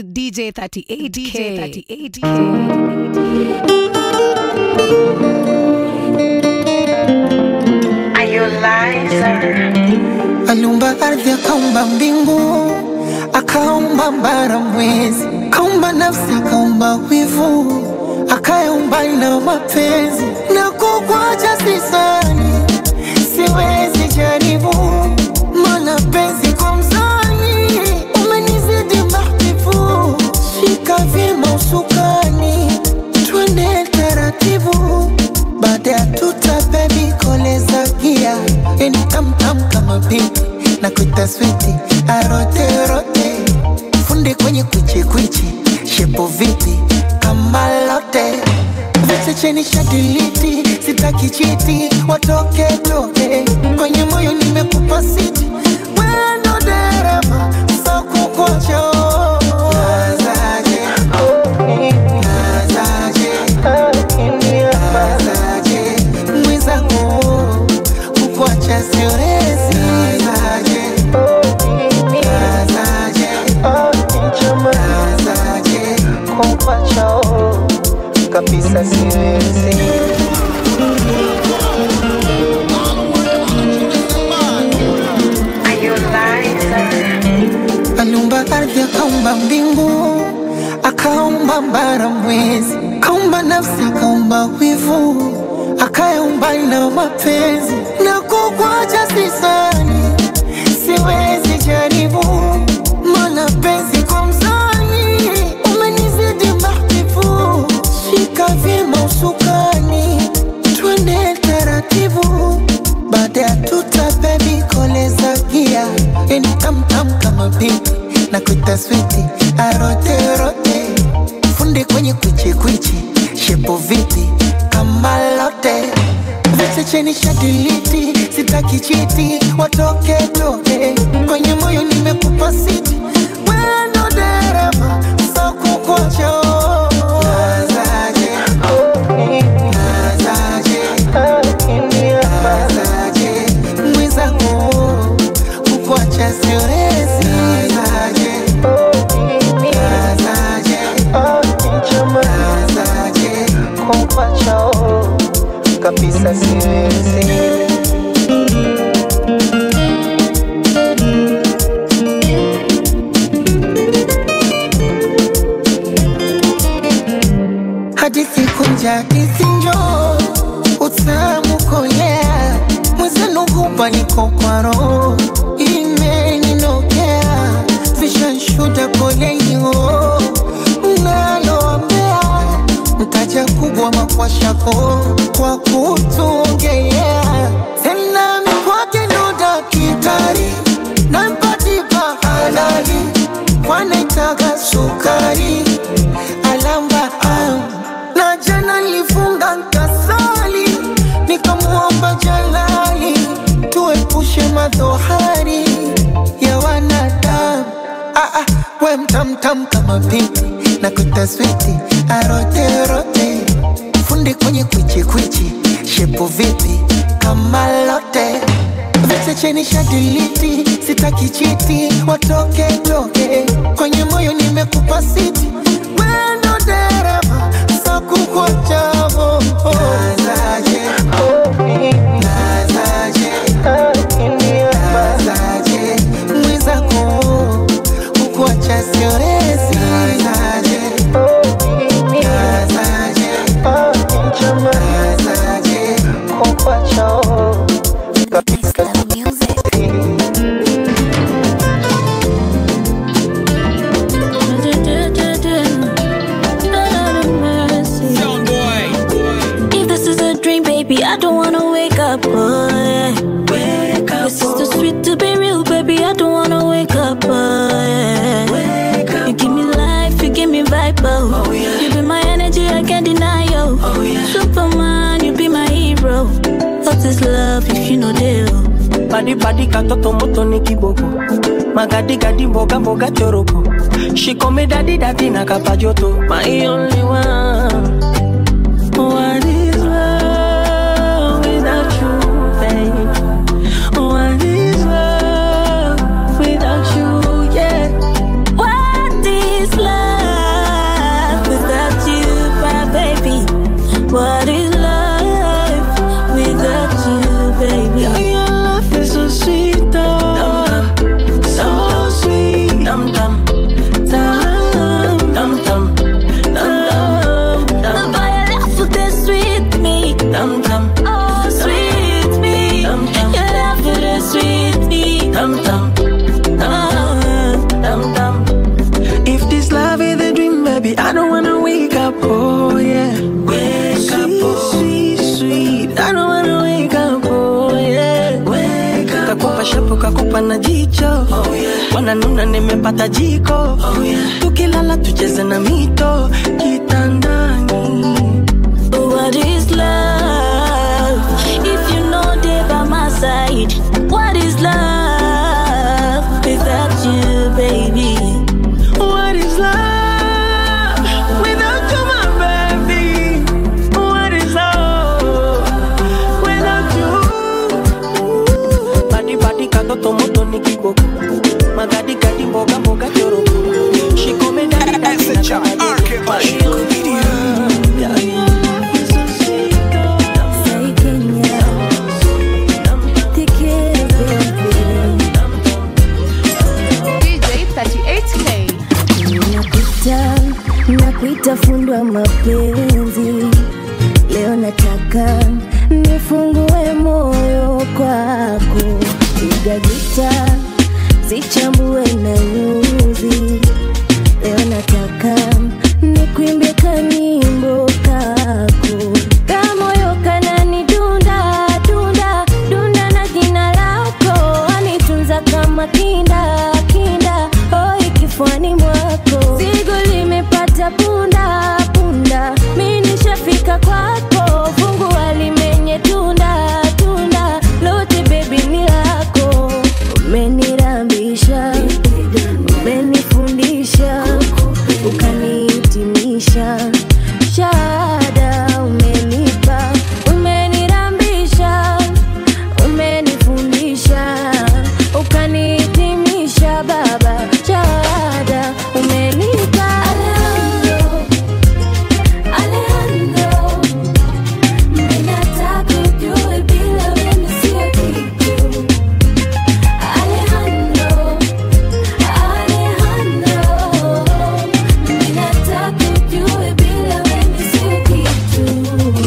DJ 38K. DJ 38K. aliumba ardhi akaumba mbingu akaumba mbara mwezi akaumba nafsi akaumba wivu akaumba na mapenzi na kukwacha sisani siwezi jaribu mana penzi kwa mzani umenizidi mahbibu shika vyema usukani twende taratibu baada ya tuta bebi koleza gia yani tamtam kama pipi na kuita switi aroterote fundi kwenye kwichikwichi shepo vipi kama lote vichecheni shadiliti sitaki chiti watoke toke kwenye moyo nimekupa siti wendo dereva sakukocho nazaje nazaje nazaje mwenzangu kukuacha siwezi nazaje nazaje nazaje kukuacha kabisa siwezi aliumba ardhi akaumba mbingu akaumba mbara mwezi akaumba nafsi akaumba wivu akaumba na mapenzi na kukwacha sisani siwezi jaribu mana penzi kwa mzani umenizidi mahbibu shika vyema usukani twende taratibu baada ya tuta bebi koleza gia yani tamtam kama pipi na kuita switi aroterote fundi kwenye kwichikwichi shepo vipi kama lote vichecheni shadiliti sitaki chiti watoke toke kwenye moyo nimekupa siti wendo dereva sakukocho nazaje nazaje nazaje mwenzangu kukuacha siwezi nazaje nazaje nazaje kukuacha kabisa siwezi hadithi kunja hadithi njo utamu kolea mwezenu hupa niko kwa roho imeninokea vishanshuda kolenio naloambea mtaja kubwa makwashako kwa kutuongelea tena mikwake ndo dakitari nampatipa halali wanaitaga sukari alamba am. na jana nilifunga nkasali nikamwomba jalali tuepushe madhohari ya wanadamu ah, ah, we mtamtam kama pipi na kutaswiti aroterote fundi kwenye kwichikwichi shepo vipi kama lote vichecheni shadiliti sitaki chiti watoke toke kwenye moyo nimekupa siti wendo dereva sakukwachavo nazaje nazaje nazaje mwenzako kukuacha siwezi nazaje nazaje nazaje kukuacha kabisa If this is a dream, baby, I don't wanna wake up. Oh, yeah. Wake up. This is too sweet to be real, baby. I don't wanna wake up. Oh, yeah. Wake up. You give me life, you give me vibe. Oh, yeah. You be my energy, I can't deny you. Oh, yeah. Superman, you be my hero. What is love if you know deal? Badi badi katoto moto ni kiboko Magadi gadi mboga mboga choroko She call me daddy daddy na kapajoto My only one What is love without you, babe? What is love without you, yeah? What is love? pana jicho oh, yeah. wananuna nimepata jiko oh, yeah. tukilala tucheze na mito kitandani What is love? If you know they by my side, what is love without you, baby? What is love without you, my baby? What is love without you? Badi badi katoto moto ni kiboko magadi gadi mboga mboga choroko shikome dadi dadi na kabadi Yeah, yeah. So sweet, oh. Say Kenya, te quiero, baby. DJ 38K. Nakuita, nakuita fundi wa mapenzi. Leo nataka nifungue moyo kwako, piga gita, zichambue na nyuzi. Leo nataka nikuimbie kanyimbo kako, kamoyo kanani dunda dunda dunda na jina lako, anitunza kama kinda kinda, hoi kifuani mwako, zigo limepata punda punda, mi nishafika kwako, fungua limenye tunda tunda, lote bebi ni lako, umenirambisha umenifundisha ukanihitimisha shahada umenipa umenirambisha umenifundisha ukanihitimisha baba shahada umenipa Alejandro, Alejandro, ninataka ujue bila wewe sio kitu Alejandro Alejandro, ninataka ujue bila wewe sio kitu.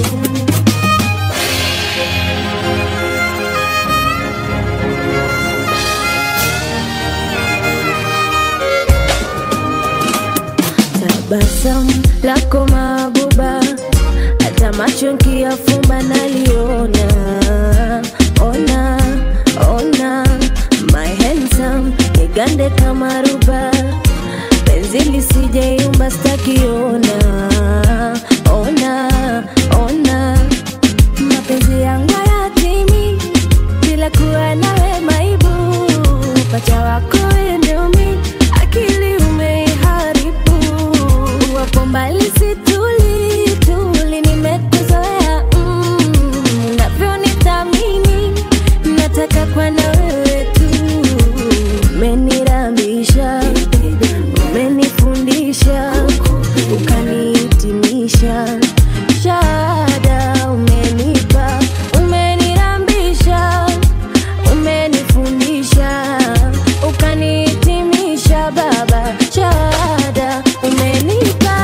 Tabasamu lako mabuba, hata macho nkiyafumba naliona. Ona, ona, my handsome, nigande kama ruba, penzi lisijeyumba stakiona. Ona, ona, mapenzi yangu hayatimi bila kuwa nawe maibu, pacha wako wewe ndio mi, akili umeiharibu, wapo mbali situli tuli, nimekuzoea mm, unavyonithamini nataka kwa na wewe tu, umenirambisha, umenifundisha, ukanihitimisha shahada umenipa, umenirambisha, umenifundisha, ukanihitimisha baba, shahada umenipa.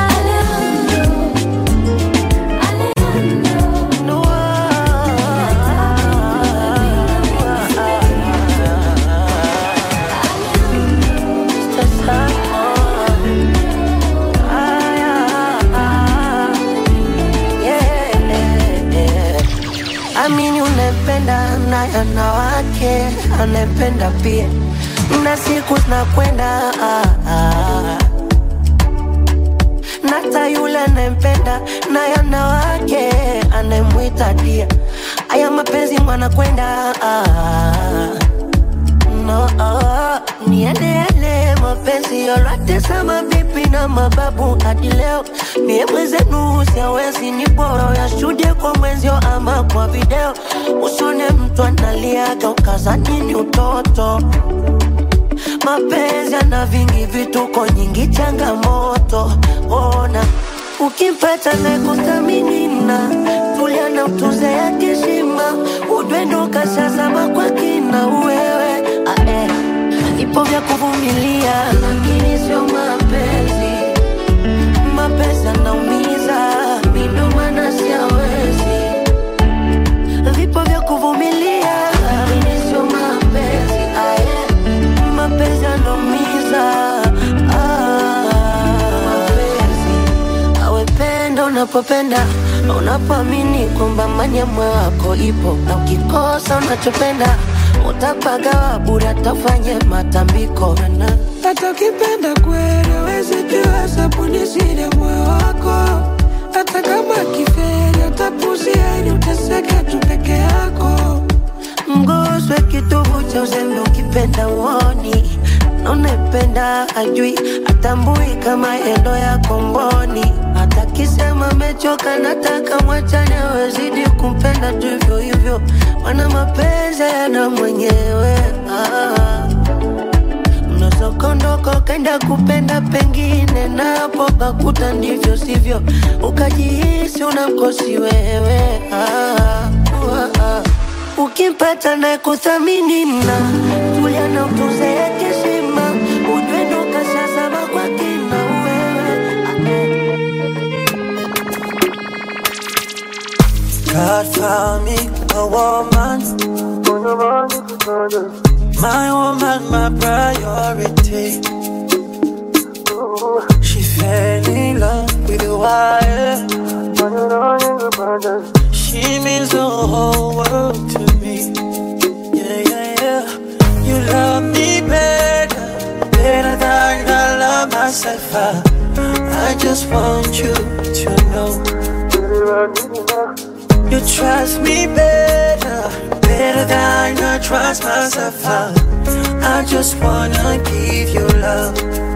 Alejandro, Alejandro, Amini unapenda na yanawake anapenda pia, na siku zinakwenda ah, ah. nata yule anayempenda na yanawake anayemwita dia. Aya mapenzi mwanakwenda ah, no, oh, niendele mapenzi yote sama bibi na mababu hadi leo mie mwenzenu siawezi ni bora yashuhudie kwa mwenzio ama kwa video usone mtu analiaga ukazani ni utoto mapenzi ana vingi vituko nyingi changamoto ona ukimpata na kuthaminina tulia na utuze ya kishima udwendo kashazama kwa kina uwewe ae vipo vya kuvumilia lakini sio mapenzi mapenzi anaumiza mindo maana siawezi vipo vya kuvumilia lakini sio mapenzi aye mapenzi anaumiza ah, mapenzi awependa unapopenda unapoamini kwamba manyamwe wako ipo na ukikosa unachopenda utapagawa bure atafanye matambiko na hata ukipenda kweli wezi jua sabuni siri ya moyo wako hata kama kiferi utapuzia ili uteseke tu peke yako mguswe kitovu cha uzembe ukipenda uoni na unapenda ajui atambui kama endo ya komboni hata kisema mechoka nataka mwachane wezidi kumpenda tu hivyo hivyo mana mapenzi yana mwenyewe ah. Unazokondoka ukaenda kupenda pengine, napo kakuta ndivyo sivyo, ukajihisi unamkosi wewe ah, ah, ah. Ukimpata na kuthamini na tulia na utuze heshima, ujue ndo kashazama kwa kina wewe ah, eh. God found me a woman My woman, my priority She fell in love with the wire She means the whole world to me Yeah, yeah, yeah You love me better Better than I love myself I, I just want you to know you trust me better, better than I trust myself. I, I just wanna give you love.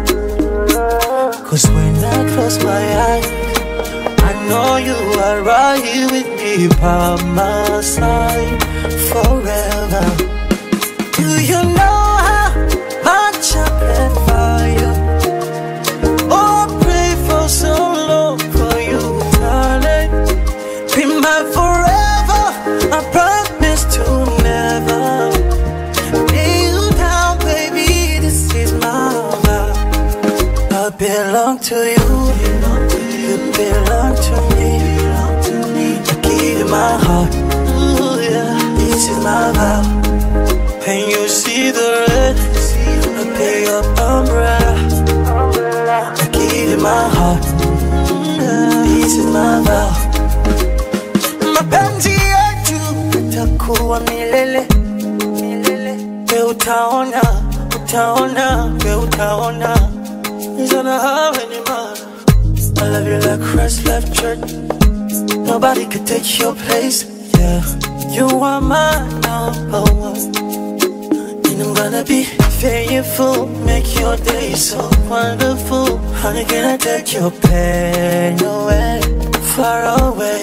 Cause when I close my eyes, I know you are right here with me by my side forever. Do you know how much I pray for you? Oh, I pray for so long for you, darling. Be my forever. I promise to never lay you down, baby. This is my vow. I belong to you. You belong to me. I give you my heart. Ooh, yeah. This is my vow. When you see the red, I pay your umbrella. I give you my heart. This is my vow mapenzi yetu itakuwa milele milele. We utaona, utaona, we utaona. Nizana hawe ni mana. I love you like Christ left church. Nobody could take your place. Yeah, you are my number one. And I'm gonna be faithful, make your day so wonderful. Honey, can I take your pain away, far away?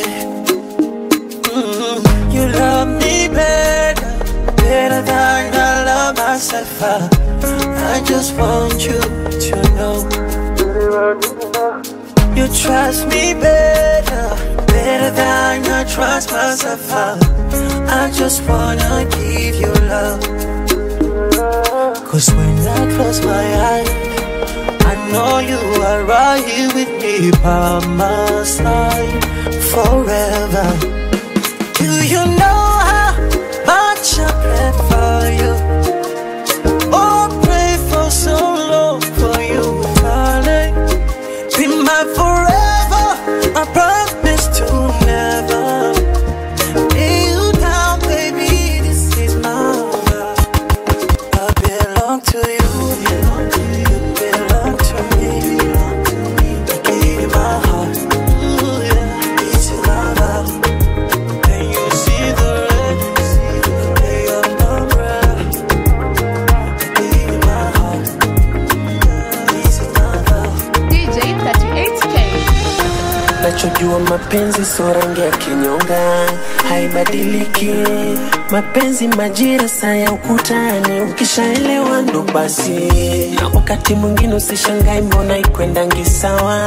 Mm, you love me better, better than I love myself. I, I just want you to know. You trust me better, better than I trust myself. I, I just wanna give you love. Cause when I close my eyes, I know you are right here with me by my side forever. Do you know how much I pray for you? Oh, I pray for so long for you, darling. Be my forever. I promise to never lay you down, baby. This is my vow. I belong to you. You belong to me. I give you my heart. Ooh, yeah. This is my vow. Can you see the red? Lay your umbrella. I give you my heart. This is my vow. DJ 38K. nachojua mapenzi so rangi ya kinyonga haibadiliki mapenzi majira saa ya ukutani ukishaelewa ndo basi na wakati mwingine usishangai mbona ikwendangi sawa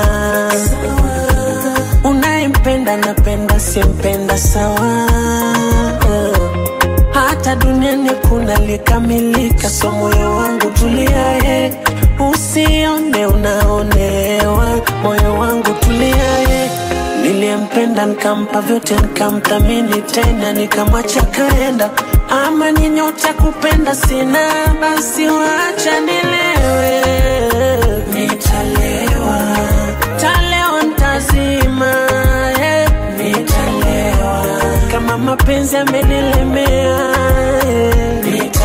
unayempenda napenda siempenda sawa hata duniani kuna likamilika, so moyo wangu tuliaye, usione unaonewa, moyo wangu tuliaye. Niliyempenda nikampa vyote, nikamthamini tena, nikamwacha kaenda. Ama ni nyota kupenda sina, basi wacha nilewe, nitalewa, talewa ntazima, eh, nitalewa kama mapenzi amenilemea, eh, nitalewa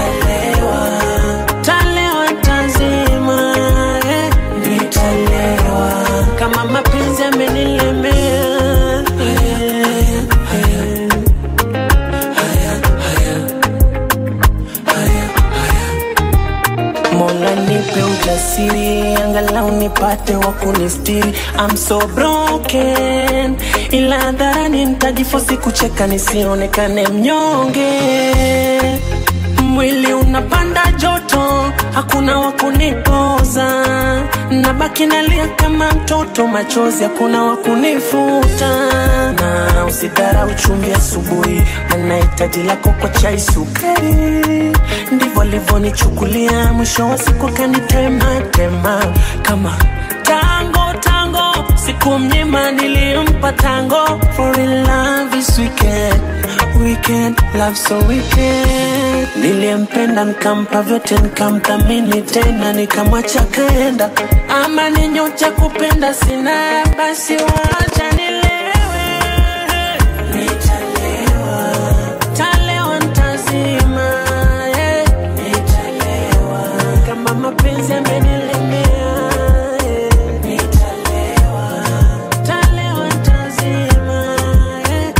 nipate wa kunistiri I'm so broken ila hadharani nitajifosi kucheka nisionekane mnyonge mwili unapanda joto hakuna wa kunipoza nabaki nalia kama mtoto machozi hakuna wa kunifuta na usidharau chumvi asubuhi mana hitaji lako kwa chai sukari ndivyo alivyonichukulia mwisho wa siku akanitema tema kama tango tango siku mnyima nilimpa tango for in love is wicked weekend love so wicked niliyempenda nikampa vyote nikamthamini tena nikamwacha kaenda ama ni nyota kupenda sina basi wacha nilewe nitalewa talewa ntazima yeah. nitalewa kama mapenzi amenilemea yeah. nitalewa talewa ntazima yeah.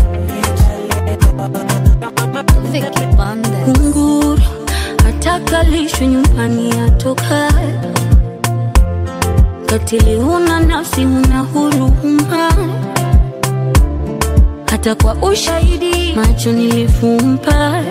kunguru atakalishwe nyumbani atoka katili huna nafsi huna huruma hata kwa ushahidi macho nilifumpa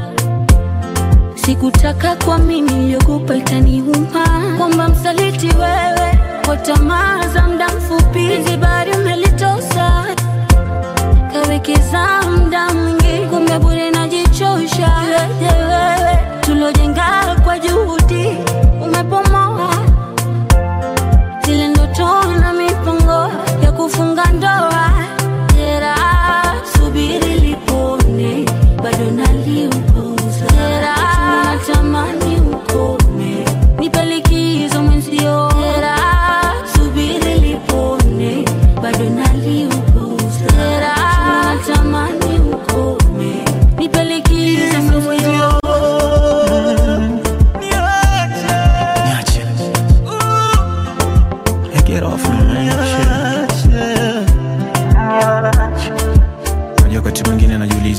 sikutaka kwa mimi iliyokupa itaniuma kwamba msaliti wewe kwa tamaa za muda mfupi hizi bari umelitosa kawekeza muda mwingi kumbe bure najichosha Iweje wewe tulojenga kwa juhudi umepomoa zile ndoto na mipango ya kufunga ndoa jera subiri lipone bado naliupuza jera natamani ukome nipe likizo mwenzio jera subiri lipone bado naliupuza jera natamani ukome nipe likizo mwenzio Niache. Hey, get off me, man. Shit. Unajua wakati mwingine najiuliza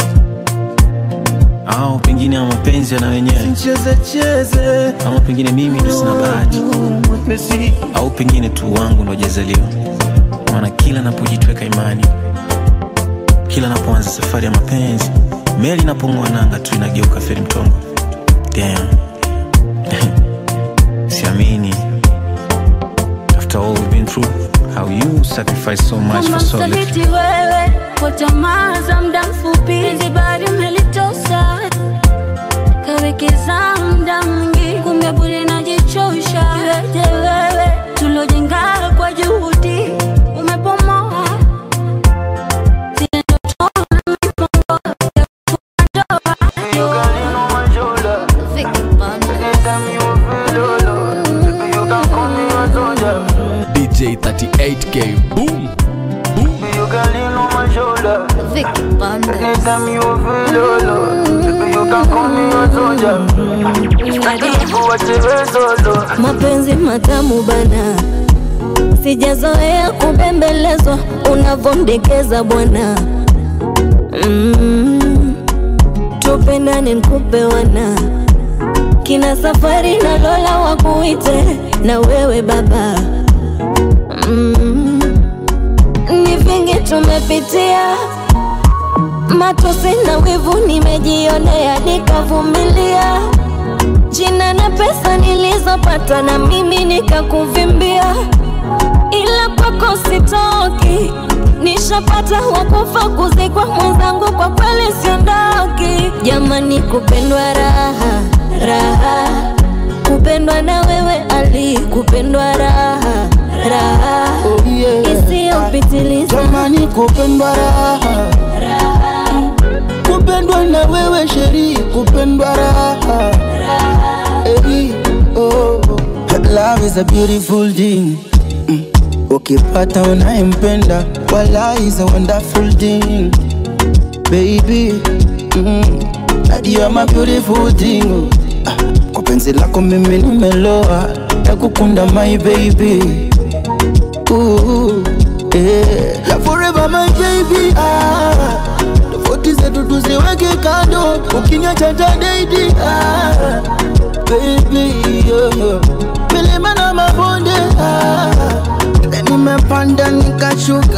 au pengine ama mapenzi yana wenyewe ama pengine mimi ndo sina bahati au pengine tu wangu ndo jazaliwa maana kila napojitweka imani kila napoanza safari ya mapenzi meli inapong'oa nanga tu inageuka feri mtongo Damn. siamini after all we've been through how you sacrifice so much kama for so little msaliti wewe kwa tamaa za muda mfupi hizi bari umelitosa kawekeza muda mwingi kumbe bure najichosha iweje wewe tulojenga kwa juhudi umepomoa zile ndoto na mipango ya kufunga ndoa. Vicky DJ 38K boom Vicky Bandes. mapenzi matamu bana, sijazoea kubembelezwa unavomdekeza bwana. Mm, tupendane nkupe wana kina safari na Lola wakuite na wewe baba. Mm, ni vingi tumepitia matosi na wivu nimejionea nikavumilia jina na pesa nilizopata na mimi nikakuvimbia, ila kwako sitoki, nishapata wakufa kuzikwa mwenzangu, kwa kweli siondoki. Jamani, kupendwa raha raha, kupendwa na wewe Ali, kupendwa raha raha Oh, yeah. isiyopitiliza Jamani, kupendwa raha, kupendwa na wewe sheri, kupendwa raha Hey, oh. Love is a beautiful thing Mm. Ukipata unayempenda wala is a wonderful thing baby mm. And you are my beautiful thing ah. Kwa penzi lako mimi nimeloa nakukunda my baby Ooh, yeah. Love forever my baby ah. Tofauti zetu tuziweke kando ukiniacha tadaidi ah. Baby yeah. Milima na mabonde ah.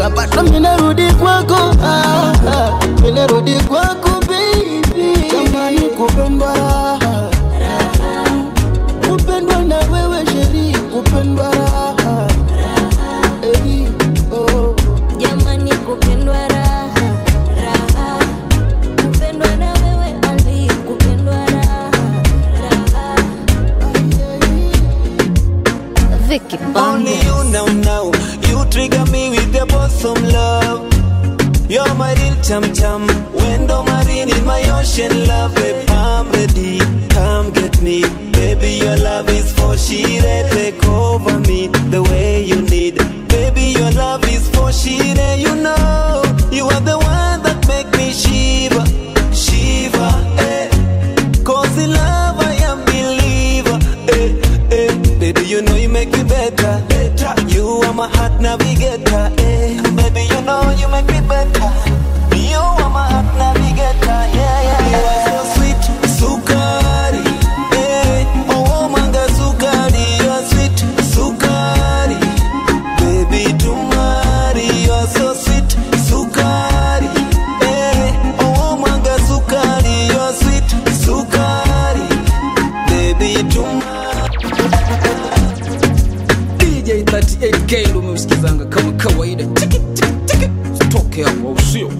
bado minarudi kwako ah, ah, minarudi kwako baby jamani kupendwa raha kupendwa na wewe sheri kupendwa raha Eri, oh. jamani kupendwa raha raha kupendwa na wewe ali kupendwa raha raha Vicky Only you know now. You trigger me with your bosom love. You're my real chum chum. Window marine in my ocean love. Babe, I'm ready. Come get me. Baby, your love is for she Take over me the way you need. Baby, your love is for she You know, you are the one that make me shiver. Shiver, eh. Cause in love I am believer. Eh, eh. Baby, you know you make me better. better. You are my heart navigator. Eh. Baby, you know you make me better. You are my heart navigator. Yeah, yeah. You are so sweet, sukari. Eh. Oh, manga sukari. You are sweet, sukari. Baby, tumari. You are so sweet, sukari. Eh. Oh, manga sukari. You are sweet, sukari. Baby, tumari. DJ 38K ndo umeusikizanga kama kawaida tiki tiki tiki toke hapo au sio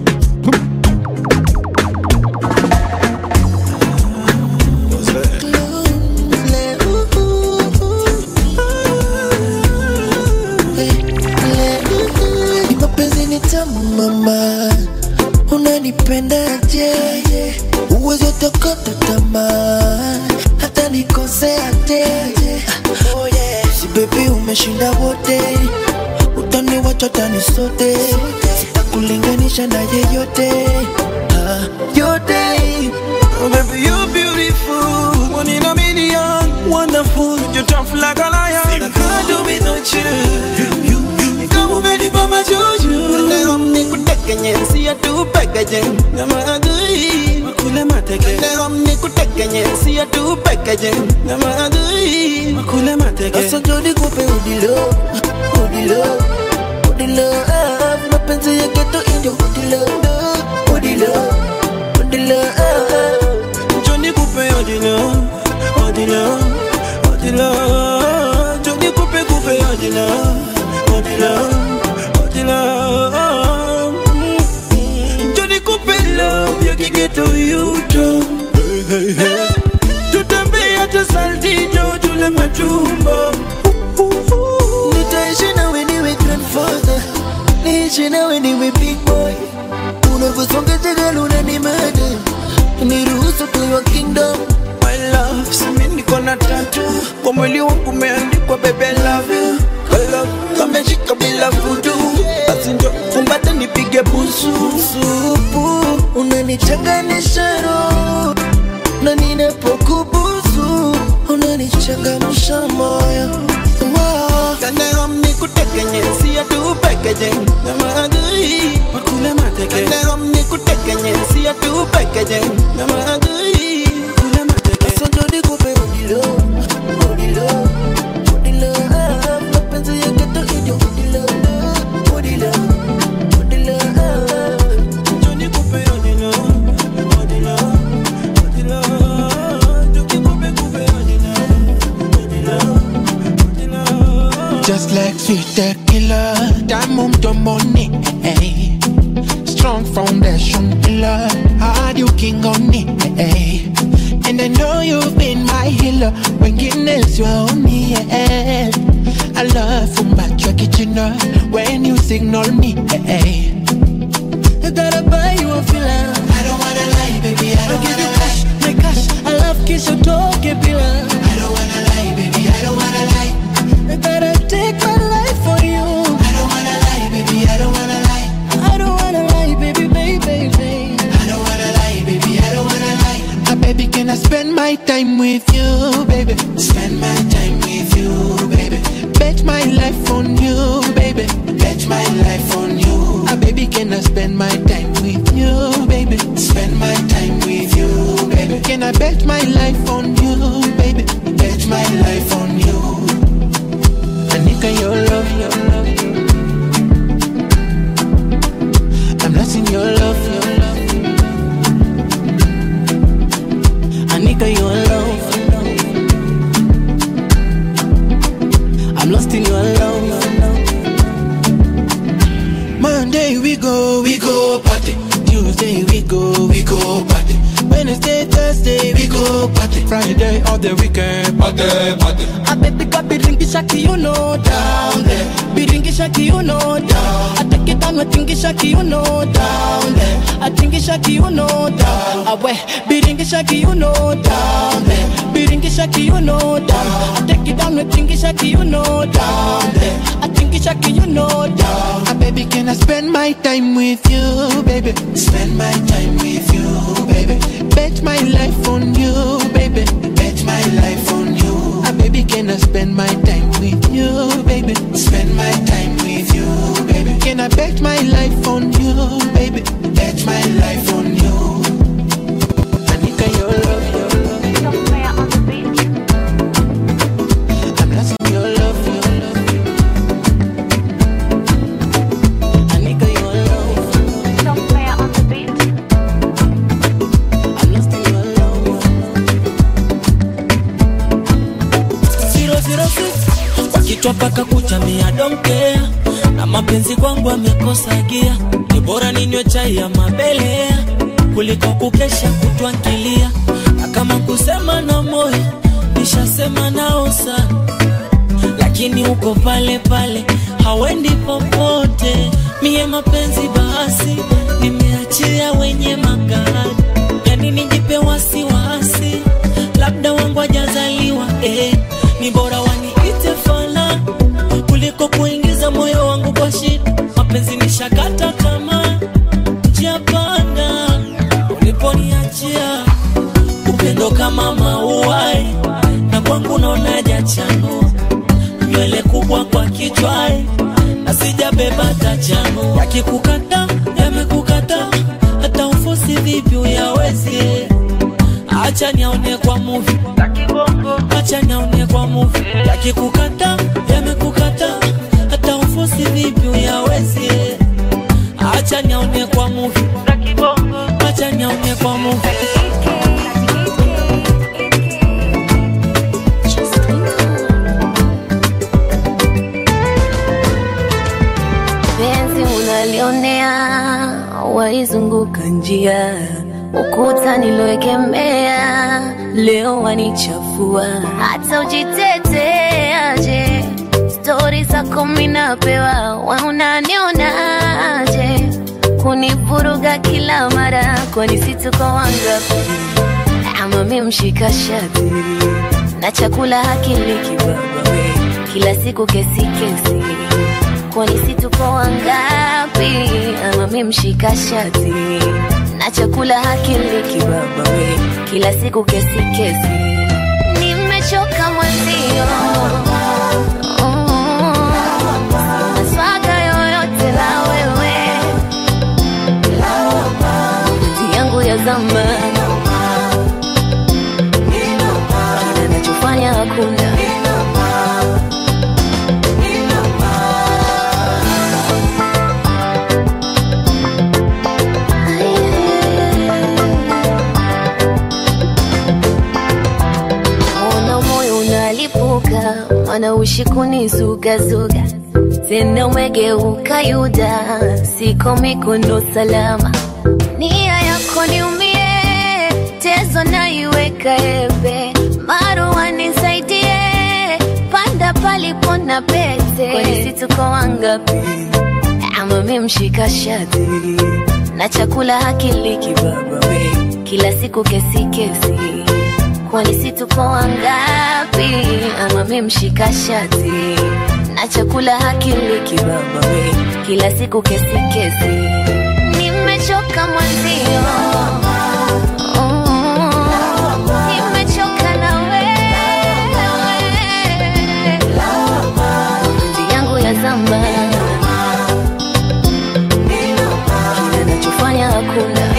Ni mapenzi ni tamu mama, unanipendaje? Uwezi utokota tamaa, hata nikoseaje? Oh yeah. Si baby umeshinda wote, utaniwacha tani sote, sitakulinganisha na yeyote ah, yote. Oh, baby, you're beautiful. One in a million. Wonderful. You're tough like a lion. I can't do without you. You, you, you. Kama umenipa majuju. Leo nikutekenye, siya tu pekeje. Nyama adui. Makule mateke. Leo nikutekenye, siya tu pekeje. Nyama adui. Makule mateke. Sasa njoo nikupe udilo, udilo, udilo, ah, mapenzi ya ghetto ndio udilo, udilo, udilo, ah. Johnny Coupe Odilo, Odilo, Odilo. Johnny Coupe Coupe Odilo, Odilo, Odilo. Mm. Johnny Coupe love ya kigeto yuto. Tutembea hata saltito tule matumbo. Nitaishi nawe niwe grandfather, niishi nawe niwe big boy. Unavyosonga jagala unanimada, niruhusu tuwa kingdom. My love, simi niko na tatu kwa mwili wangu umeandikwa baby I love you. I love kameshika bila vudu, basi njo kumbata nipige busu. Supu unanichanganisha roho, na ninapokubusu unanichangamsha moyo. Wow. Kanero nikutekenye, siya tu pekeje. Nyama adui, makule mateke. Kanero nikutekenye, siya tu pekeje. Nyama adui, kule mateke. Sasa njoo nikupe udilo, udilo, udilo, ah, mapenzi ya ghetto ndio udilo, udilo, udilo, ah. Johnny Coupe Odilo, Odilo, Odilo. Johnny Coupe Coupe Odilo, Odilo, Odilo. Just like sweet tequila, diamond your money. Hey. Strong foundation pillar, hard you king on it. Hey. And I know you've been my healer when Guinness you on me. Yeah. I love from back your kitchen when you signal me. Hey. I gotta buy you a filler. I don't wanna lie, baby. I I don't give you wanna cash, lie. my cash. I love kiss your talk, pillar. I don't wanna lie, baby. I don't wanna lie. I gotta take my life for you. I don't wanna lie, baby. I don't wanna lie. I don't wanna lie, baby, baby, baby. I don't wanna lie, baby. I don't wanna lie. Ah, baby, can I spend my time with you, baby? Spend my time with you, baby. Bet my life on you, baby. Bet my life on you. Ah, baby, can I spend my time with you, baby? Spend my time with you, baby. Can I bet my life on you, baby? Bet my life on you. Anika, your love, your the weekend. Party, party. A baby got biringisha kiuno down there. Biringisha kiuno down. I take it down, I tingisha kiuno down there. I tingisha kiuno down. I we biringisha kiuno down there. Biringisha kiuno down. I take it down, I tingisha kiuno down there. I tingisha kiuno down. Ah, baby, can I spend my time with you, baby? Spend my time with you, baby. Bet my life on you, baby. Bet my life on you. Ah, baby, can I spend my time with you, baby? Spend my time with you, baby. Can I bet my life on you, baby? Bet my life on you. Anika, your love, your love. I'm lost in your love, your love. Anika, your love. I'm lost in your love. Zero, zero, six. Kwa kichwa paka kuchamia donkea na mapenzi kwangu amekosa gia ni bora ninywe chai ya mabelea kuliko kukesha kutwangilia na kama kusema na moyo nishasema nao sana lakini uko pale pale hawendi popote mie mapenzi basi nimeachia wenye magari yani nijipe wasiwasi labda wangu ajazaliwa eh, ni bora waniite fala kuliko kuingiza moyo wangu kwa shida mapenzi nishakata kama njia panda uliponiachia upendo kama mauai na kwangu naona jachanua nywele kubwa kwa kichwai na sijabeba tachano yakikukata yamekukata hata ufosi vipi uyawezi acha niaone kwa muvi acha niaone kwa muvi yakikukata yamekukata hata ufosi vipi uyawezi acha niaone kwa muvi acha niaone kwa muvi penzi unalionea waizunguka njia ukuta niloekemea leo wanichafua hata ujiteteaje stori zako minapewa waunanionaje kunivuruga kila mara kwani situko wangapi ama mi mshika shati na chakula hakili kibaba we kila siku kesi kesi kwani situko wangapi ama mi mshika shati na chakula hakili kibaba we kila siku kesi kesi nimechoka mwenzio maswaga yoyote la wewe mapenzi yangu ya zamani kila nachofanya hakuna Ona moyo unalipuka, mana ushi kunizugazuga tena umegeuka Yuda, siko mikono salama, nia yako niumie, tezo naiweka ebe, marua nisaidie, panda palipo na pete, kwani si tuko wangapi? Ama mi mshika shati na chakula hakili kibaba we, kila siku kesi kesi kwani si tuko wangapi? Ama mi mshika shati na chakula hakili kibaba we, kila siku kesi kesi. Nimechoka mwenzio, Oh, nimechoka na wewe, mapenzi yangu ya zamani, kila nachofanya hakuna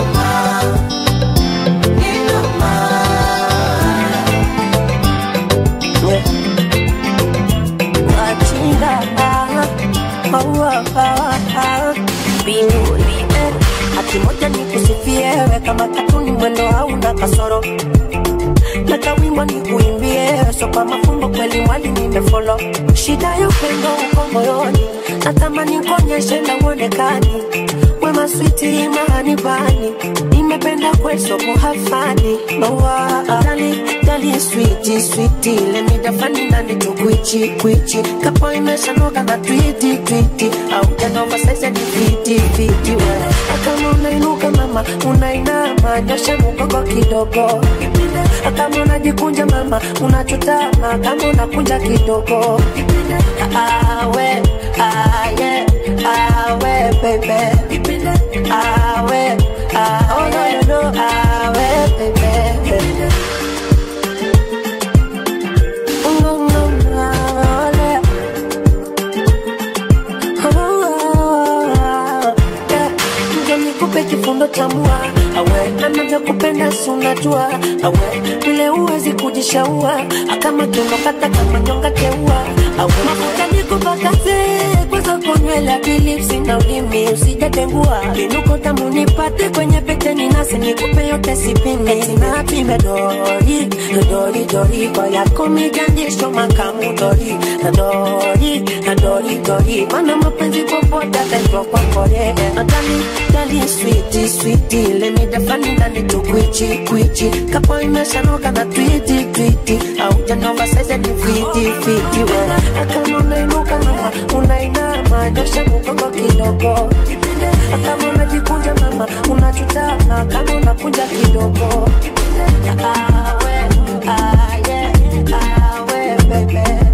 Wachinga maua mbinguni eh. haki moja ni kusifiewe kama katuni mwendo hauna kasoro na kawimbo ni kuimbie so kwa mafumbo kweli mwali nimefolo shida ya upendo uko moyoni natamani kuonyeshe na uonekani wema maswiti mahanibani nimependa kweso muhafani mawa dali dali switi switi lemidafani nani tukwichi kwichi kapo imeshanoga na twiti twiti au janova saize ni fiti fiti we kama unainuka mama unainama nyosha mgongo kidogo kama unajikunja mama unachutama kama unakunja kidogo awe aye awe baby awe ah, oh no no no awe baby Mm, mm, ale. Oh, yeah. Ndio nikupe kifundo cha mua awe anavyokupenda si unajua awe vile uwezi kujishaua kama kiondokata kama nyonga teua awe mafuta nikupakaze kwanza kunywela bilipsi na ulimi usijatengua vinuko tamu nipate kwenye pete ninasi nikupe yote sipime sinapime dori dori dori kwa yako mijandisho makamu dori na dori na dori dori mana mapenzi popote ataitwa kwa kore na dali dali switi switi lemidafani ndani tukwichi kwichi kapo imeshanoka na twiti twiti au janova saize ni fiti fiti we kama unainuka mama unainama nyosha mgongo kidogo kama unajikunja mama unachutama kama unakunja kidogo awe aye awe bebe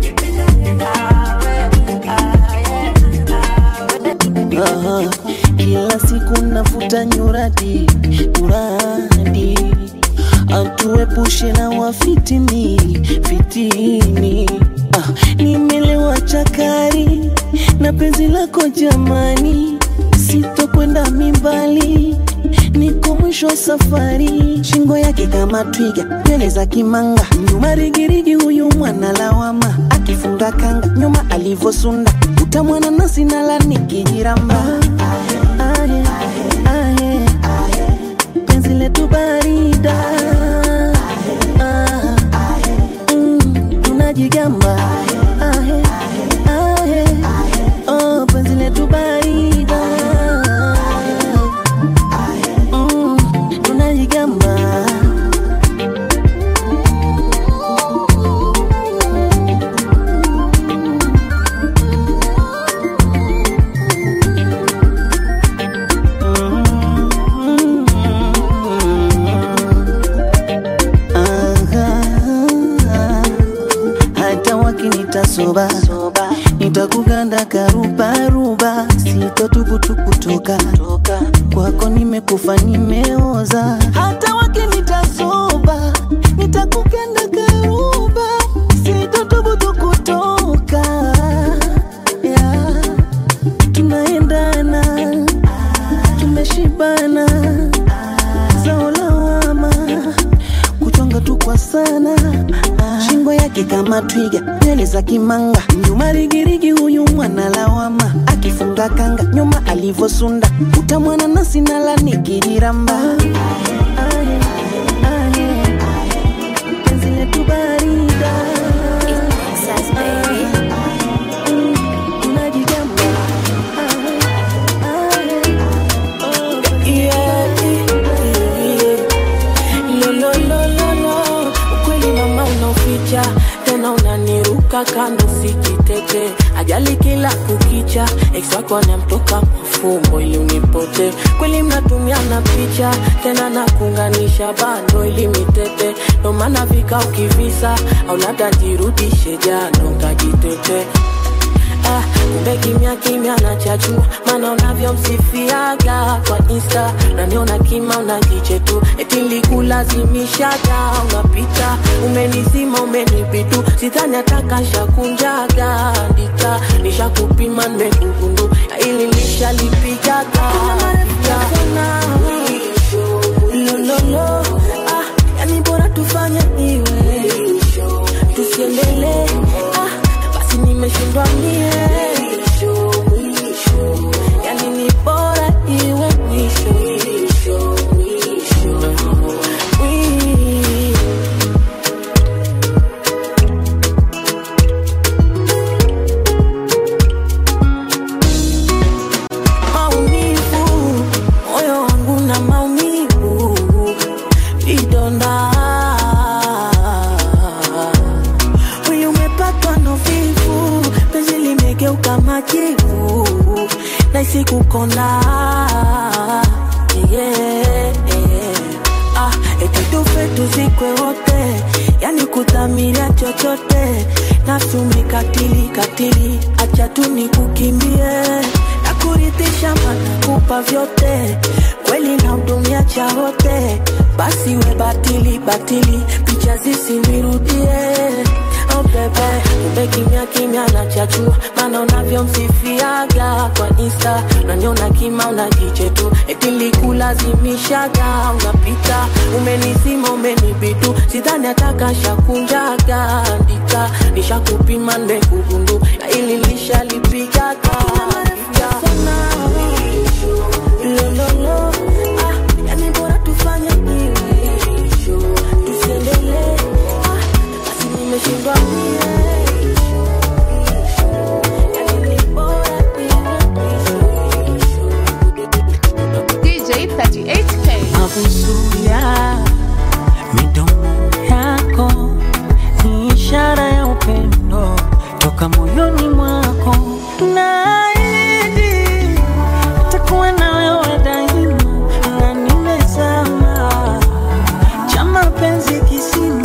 Aha, kila siku nafuta nyuradi uradi atuepushe na wafitini fitini ah, nimelewa chakari na penzi lako jamani sitokwenda mimbali niko mwisho wa safari shingo yake kama twiga nywele za kimanga nyuma rigirigi huyu mwana lawama akifunga kanga nyuma alivosunda utamwana nasi nala nikijiramba ahe, ahe, penzi letu barida Ah, mm, tunajigamba ahe, ahe, oh, penzi letu barida Mm, tunajigamba Aha, hata wakinita soba nitakuganda karubaruba sitotukutukutoka kwako nimekufa nimeoza hata wakinita soba nitakuganda karuba sitotukutukutoka yeah. tunaendana tumeshibana zao lawama kuchonga tu kwa sana shingo yake kama twiga nywele za kimanga nyuma rigirigi huyu mwana lawama akifunga kanga nyuma alivosunda utamwana nasi nala nikijiramba Aye, aye, penzi letu barida Mm, tunajigamba lololololo ukweli mama unaoficha tena unaniruka kando sijitete ajali kila kukicha ex wako anamtoka mafumbo ili unipote kweli mnatumiana picha tena nakuunganisha bando ili mitete ndo maana vika ukivisa au labda jirudishe jano kajitete Ah, kumbe kimya kimya nachachua maana unavyomsifiaga kwa insta unaniona kima unakiche tu eti likulazimishaga unapita umenizima umenibidu sidhani atakashakunjaga ndika nishakupima nimekugundu ili lishalipigaga lololo ah, yani bora tufanye iwe tusiendelee ah, basi nimeshindwa mie yani ni bora iwe mwisho Wii. wivu naisi kukona yeah, yeah. Ah, eti tufe tuzikwe wote yani kudhamiria chochote nafsi umekatili katili acha tu nikukimbie na kuridhisha mana kupa vyote kweli na hudumia cha wote basi we batili batili picha zisinirudie Oh bebe, kumbe kimya kimya na chachua maana unavyomsifiaga kwa insta unaniona kima unajiche tu eti likulazimishaga unapita umenizima umenibitu sidhani atakashakunjaga andika nishakupima nimekugundu na ili lishalipigaga lololo ah, yani bora tufanye hivi tusiendelee ah, basi nimeshindwa mie DJ 38K. Mabusuya midomo yako ni ishara ya upendo toka moyoni mwako, naahidi takuwa na wewe daima, na nimezama cha mapenzi kisima,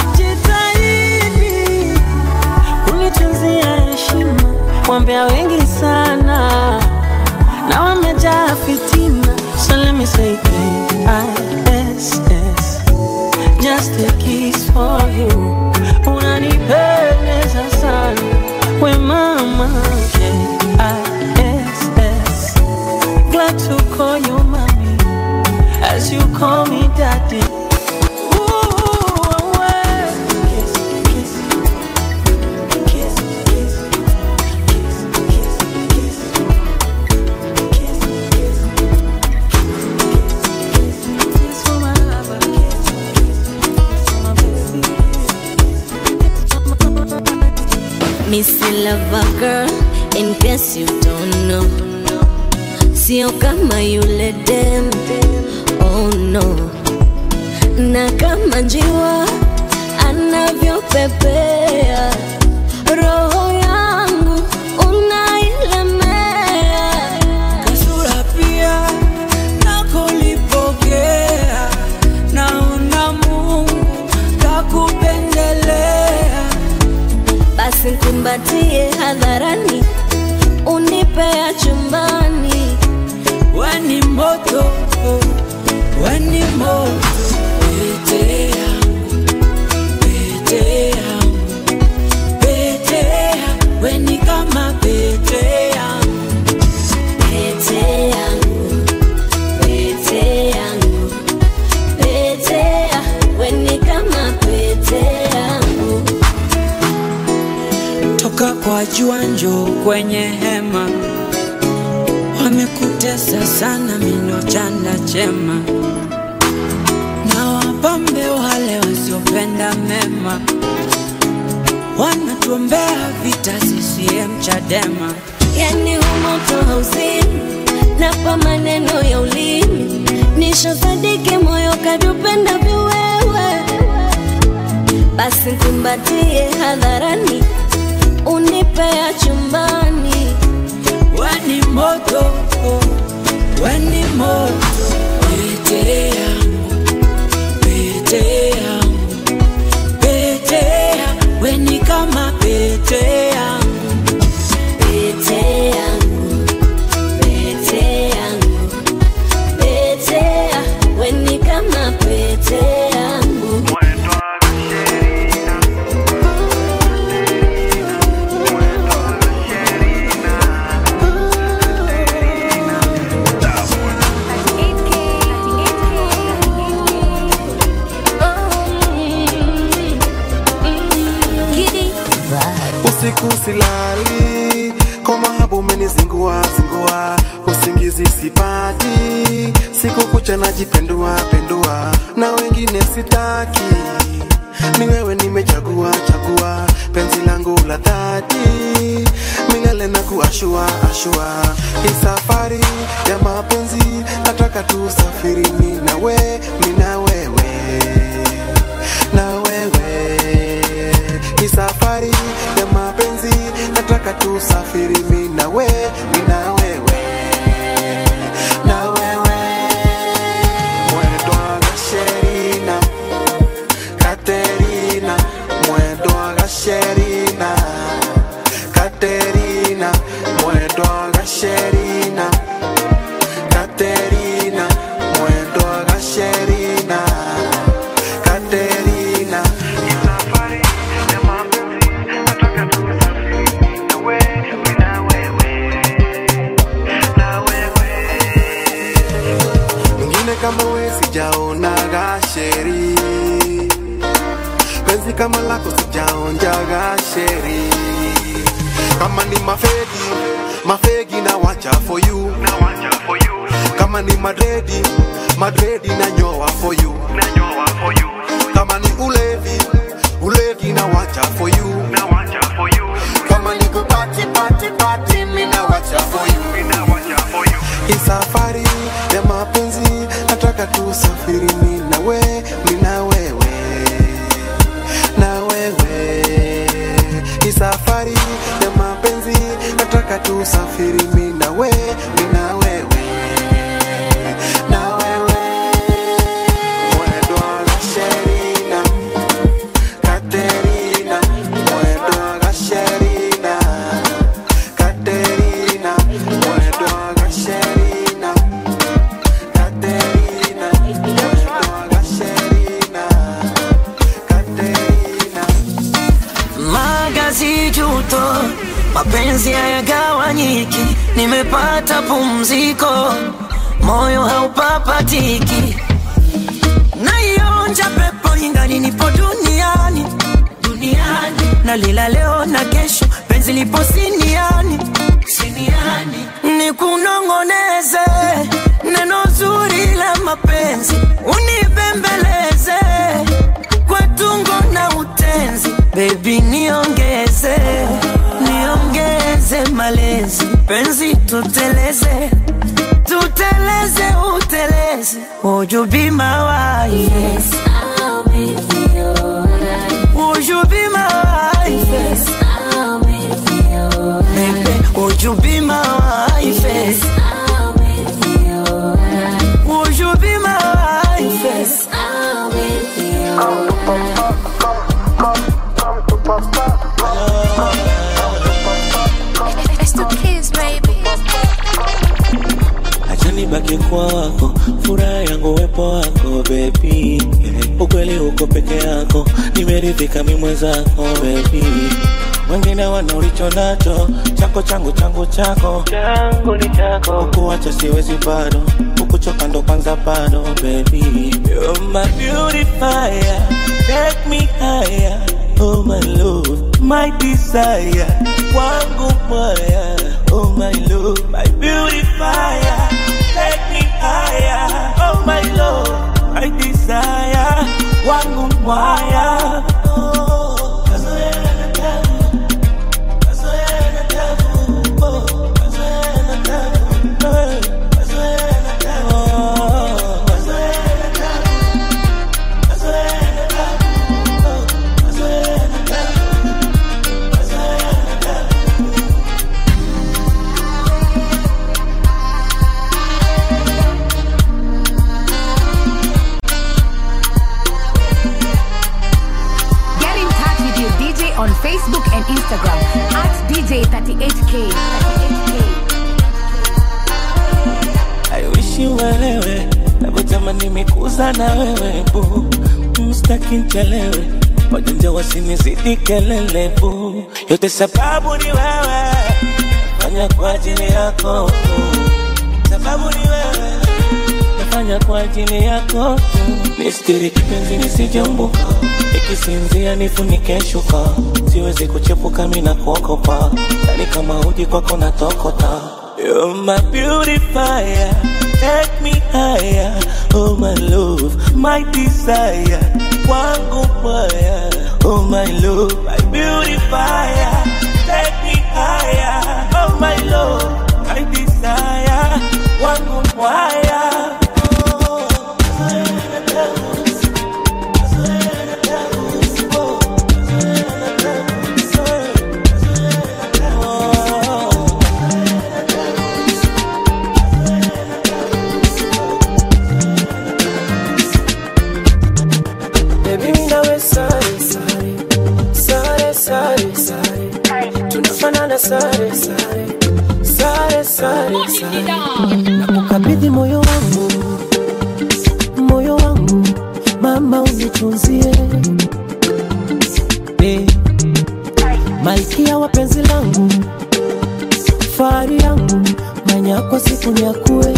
jitahidi kunitunzia heshima, wambea wengi sana na wamejaa fitina, so let me say K-I-S-S just a kiss for you. Unanipendeza sana we mama K-I-S-S glad to call you mommy as you call me daddy. Ooh, well, kiss, kiss, kiss, kiss, Missy lover girl, in case you don't know, sio kama yule dem, oh no, na kama njiwa anavyopepea, roho yangu unailemea, kasura pia nakulipokea, naona Mungu kakupendelea. basi kumbatie hadharani, unipea chumbani, Weni moto, weni moto, pete yangu, pete yangu, pete yangu, weni kama pete yangu, pete yangu, pete yangu, pete ya, weni kama pete yangu. toka kwa jua njoo kwenye hema, wamekutesa sana mino chanda chema, na wapambe wale wasiopenda mema, wanatuombea vita CCM Chadema. yani humoto hauzini napa maneno ya ulimi nishosadiki moyo kadupenda viwewe basi kumbatie hadharani unipea chumbani Weni moto, weni moto, pete yangu, pete yangu, pete yangu, weni kama pete yangu, pete yangu pete yangu pete ya, weni kama pete yangu usiku silali kwa mahaba umenizingua zingua usingizi sipati siku kucha najipendua pendua na wengine sitaki ni wewe nimechagua chagua penzi langu la dhati milele na kuashua ashua hii safari ya mapenzi nataka tusafiri mi na we mi na wewe na wewe hii safari ya mapenzi nataka nataka tusafiri mi na we mi na wewe na wewe mwendo wa gasherina katerina mwendo wa gasherina katerina mwendo wa gasherina katerina mwendo wa gasherina katerina mwingine kama we sijaonaga sheri penzi kama lako sijaonjaga sheri kama ni mafegi mafegi na wacha for you kama ni madredi madredi na nyoa for you kama ni ulevi ulevi na wacha for you kama ni kupati pati pati mi na wacha for you hii safari ya mapenzi nataka tusafiri mi na we mi na wewe na wewe hii safari ya mapenzi nataka tusafiri mi na we mi na wewe na wewe mwendo wa gasherina katerina mwendo wa gasherina katerina mwendo wa gasherina katerina mwendo wa gasherina katerina magazi juto mapenzi hayagawanyiki nimepata pumziko moyo haupapatiki naionja pepo ingali nipo duniani duniani nalila leo na kesho penzi lipo siniani siniani nikunongoneze neno zuri la mapenzi unibembeleze kwa tungo na utenzi bebi niongeze niongeze malezi penzi tuteleze tuteleze uteleze Would you be my wife? Yes, I'll make you alright. Would you be my wife? Yes, I'll make you alright. Baby, would you be my wife? Yes, I'll make you alright. Would you be my wife? Yes, I'll make you alright. It's the kids, baby. acha nibaki kwako, furaha yangu wepo wako baby. Ukweli uko peke yako, nimeridhika mi mwenzako baby. Wengine wana ulicho nacho, chako changu changu chako changu ni chako, ukuacha siwezi bado, ukuchoka ndo kwanza bado baby. You're my beautifier, take me higher, oh my love, my desire, wangu moya, oh my love, my beautifier, take me higher, oh my love, my desire, wangu moya. Oh, kazoea na tabu, kazoea na tabu, oh, kazoea na tabu, eh, kazoea na tabu, oh, kazoea na tabu, kazoea na tabu, oh, kazoea na tabu, kazoea na tabu. Get in touch with your DJ on Facebook and Instagram at DJ38K. 38K. I wish you uelewe navyotamani mikuza na wewe bu mstaki nchelewe wajanja wasinizidi kelele bu yote sababu ni wewe fanya kwa ajili yako bu. sababu ni wewe nafanya kwa ajili yako tu nistiri kipenzi nisijambuka ikisinzia nifunike shuka siwezi kuchepuka mina kuokopa yani kama uji kwako natokota You're my beautifier, take me higher, oh my love, my desire, wangu moya, oh my love, my beautifier, take me higher, oh my love, my desire, wangu moya. Oh, nakukabidhi moyo wangu moyo wangu mama unitunzie eh, malkia wa penzi langu fahari yangu manyako siku nyakue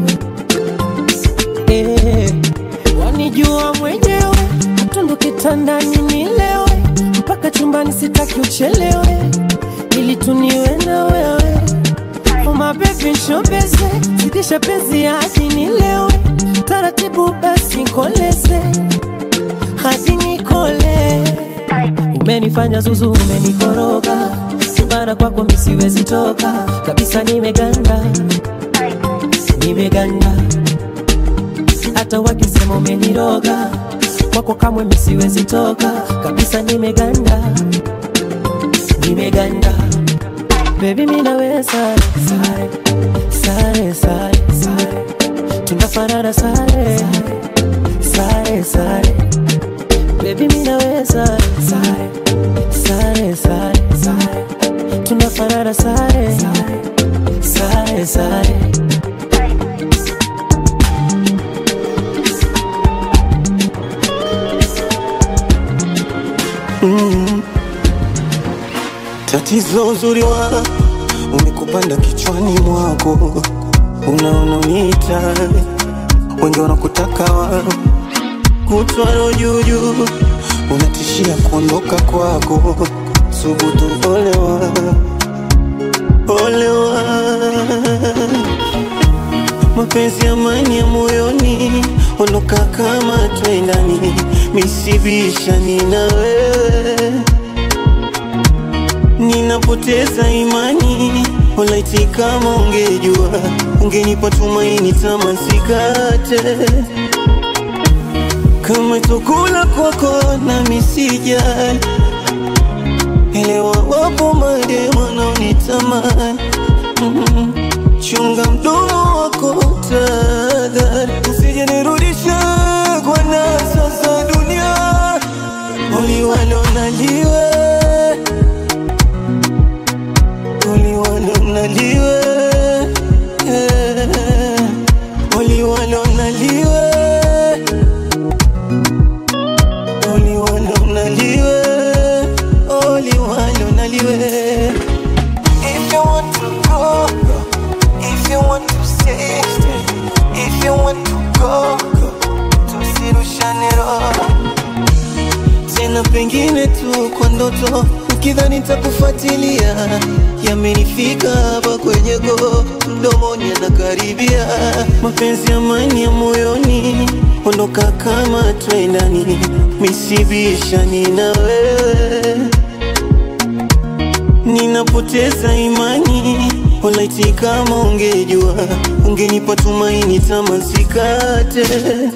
eh, wanijua mwenyewe tundu kitandani nilewe mpaka chumbani sitaki uchelewe ili tuniwe na wewe umabebi nshobeze zidisha penzi hadi nilewe taratibu basi nkoleze hadi nikole umenifanya zuzu umenikoroga bara kwako misiwezi toka kabisa nimeganda nimeganda hata wakisema umeniroga kwako kamwe misiwezi toka kabisa nimeganda nimeganda bebi minawe sare sare sare sare sare tunafanana sare sare sare bebi minawe sare sare sare sare sare tunafanana sare sare sare Mm. Tatizo uzuri wa umekupanda kichwani mwako, unaona uniita, wengi wanakutaka wa kutwaro juujuu, unatishia kuondoka kwako, subutu olewa, olewa mapenzi amani ya moyoni, ondoka kama twendani, misibishani na wewe ninapoteza imani, walaiti kama ungejua, ungenipa tumaini tamasikate kama chakula kwako na misijali elewa, wapo mademu wanaonitamani mm chunga mdomo wako tadhari, usije nirudisha kwa nasa za dunia, uliwalo naliwe uliwalo naliwe eh, uliwalo naliwe uliwalo naliwe uliwalo naliwe If you want to go, go. If you want to stay, stay. If you want to go, go. Tusirushane roho tena, pengine tu kwa ndoto, ukidhani takufuatilia, yamenifika hapa kwenye go, mdomoni anakaribia, mapenzi amani ya moyoni, ondoka kama twendani, misibishani na wewe ninapoteza imani, walaiti kama ungejua, ungenipa tumaini tamasikate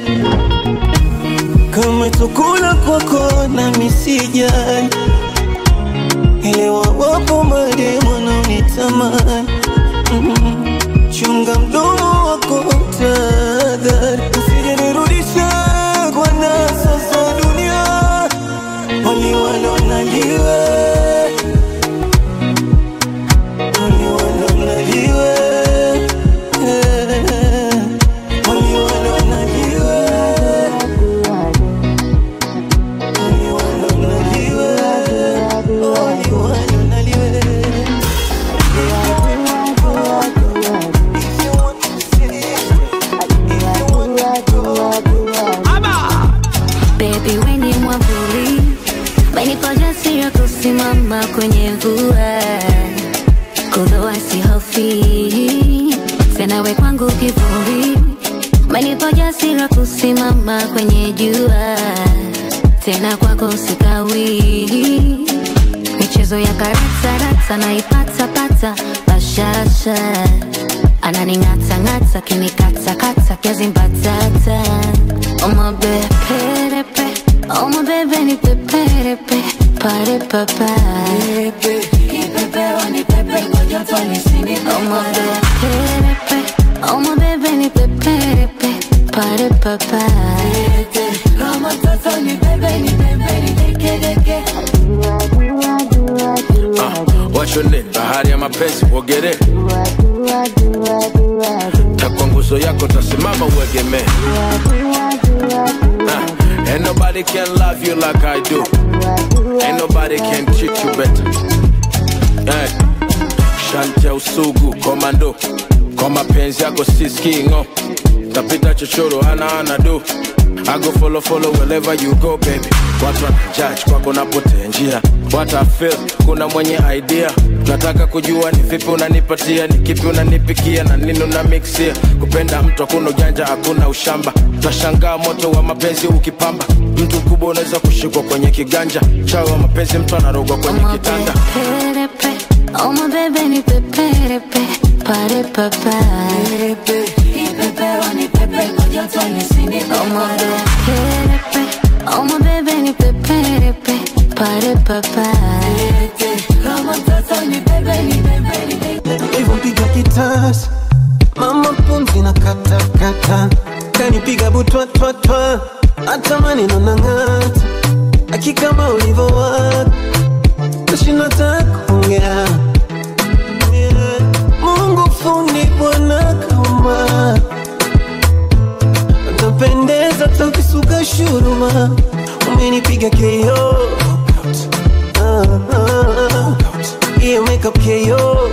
kama chakula kwako na misijali elewa, wapo mademu wanaonitamani mm, chunga mdomo wako tadhari, usije nirudisha kwa nasa za dunia, waliwalo naliwe Baby, we ni mwavuli, umenipa ujasiri wa kusimama kwenye mvua, kudhoa sihofi tena, we kwangu kivuli, umenipa ujasiri wa kusimama kwenye jua, tena kwako sikawi, michezo ya karata rata naipata pata bashasha ananing'ata ng'ata kinikata kata kiazi mbatata oma beperepe oma bebe ni peperepe pare papa oma beperepe oma bebe ni peperepe pare papa Kama mtoto ni bebe ni bebe ni deke deke What's your name? Bahari ya mapenzi, uogere wako tasimama uegemee Ah, Ain't nobody can love you like I do. Ain't nobody can treat you better. Hey. Shanti ya usugu komando, kwa mapenzi yako siskingo, tapita chochoro ana ana do. I go follow follow wherever you go baby. Watu wanajudge kwako napotea njia, what I feel, kuna mwenye idea nataka kujua ni vipi unanipatia, ni kipi unanipikia na nini una mixia. Kupenda mtu hakuna ujanja, hakuna ushamba, tashangaa moto wa mapenzi ukipamba. Mtu mkubwa unaweza kushikwa kwenye kiganja, chawa wa mapenzi mtu anarogwa kwenye kitanda. Perepe, oh my baby ni peperepe, pare papa. Oh my perepe, oh my baby ni peperepe, pare papa. hivyo mpiga kitasa mama pumzi na katakata kanipiga butwatwatwa hata maneno na ng'ata akikama ulivowaka nashinata kuongea Yeah. mungu fundi bwana kauma utapendeza takisuka shuruma umenipiga keo Ah, ah, ah. Yeah, makeup KO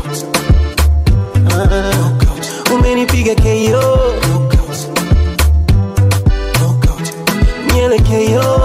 Ah, umenipiga KO nyele KO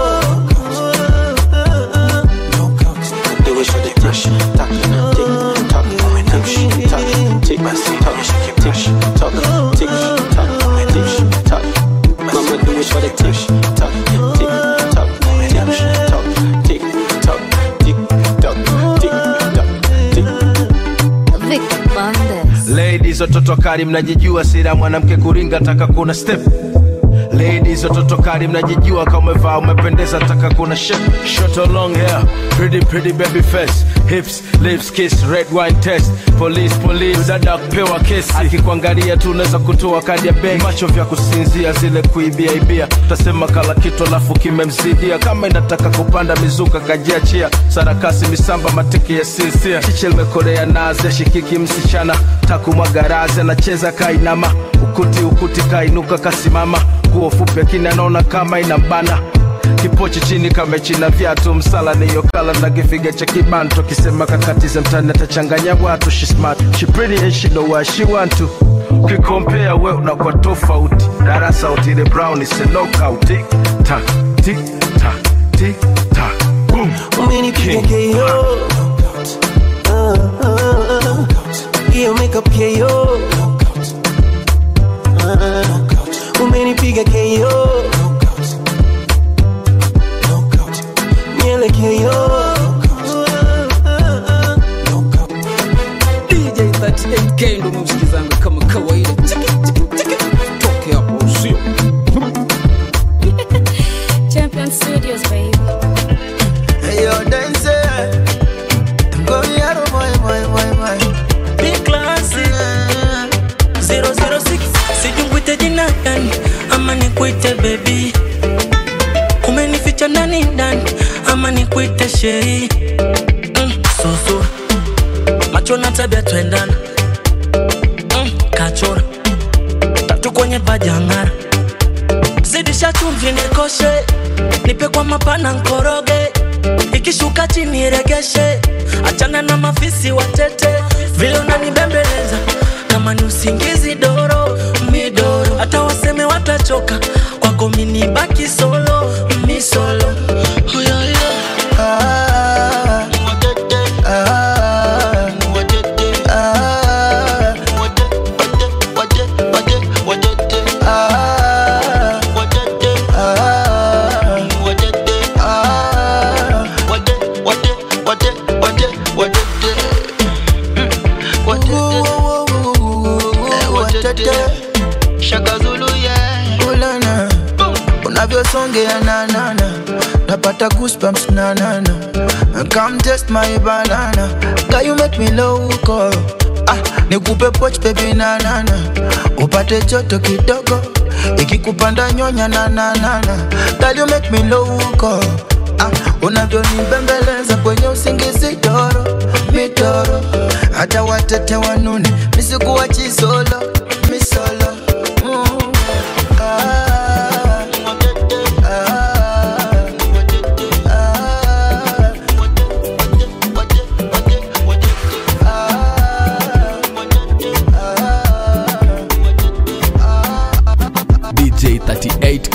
Do it for the touch, talk, tick, talk, tick, talk, tick, talk, tick, talk, tick, talk, tick, talk. Mama do it for the touch, talk, tick, talk, tick, talk, tick, talk, tick, talk, tick, talk, tick. Vic Bandes. Ladies watoto kali mnajijua, sira mwanamke kuringa taka kuna step. Ladies watoto kali mnajijua, kama umevaa umependeza, taka kuna shape. Short or long hair, pretty pretty baby face, hips, lips, kiss, red wine test. Police police, dada kupewa kesi, akikuangalia tu unaweza kutoa kadi ya benki. Macho vya kusinzia, zile kuibia ibia, utasema kala kitu alafu kimemzidia. Kama inataka kupanda mizuka kajiachia, sarakasi misamba matiki ya sinsia, chiche limekorea naze, shikiki msichana, takumwaga razi, anacheza kainama, ukuti ukuti kainuka kasimama, nguo fupi akini anaona kama inambana kipochi chini kamechina viatu msala niyo kala na kifiga cha kibanto kisema kakatiza mtani atachanganya watu she smart she pretty and she know what she want to ukikompea we unakuwa tofauti darasa utile brown is a knockout tick tack tick tack tick tack boom umenipiga KO Ah, ah, ah. yeah, makeup KO Ah, umenipiga KO nyele KO DJ 38K ndo msikizanga kama kawaida. Chiki, chiki, chiki. Toke hapo usio. Champion Studios, baby. Hey, yo, dance. Go yaro, boy, boy, boy, boy. Big classic 006 sijui nikuite jina gani ama nikuite bebi umenificha ndani ndani ama nikuite sheri mm, susu macho na tabia twendana mm, kachora tatu kwenye pajangara zidisha chumvi nikoshe nipe kwa mapana nkoroge ikishuka chini regeshe achana na mafisi watete vile unanibembeleza kama ni usingizi doro midoro hata waseme watachoka kwako mini baki solo mi solo oh, yeah, yeah. Ah, ah, ah, ah, Ulana, unavyosongea nanana napata goosebumps nanana come test my banana Girl, you make me loco ah, nikupe poch baby nanana upate joto kidogo ikikupanda nyonya nananana Girl, you make me loco ah, unavyonibembeleza kwenye usingizi doro mitoro hata watete wanune misikuwa chisolo misolo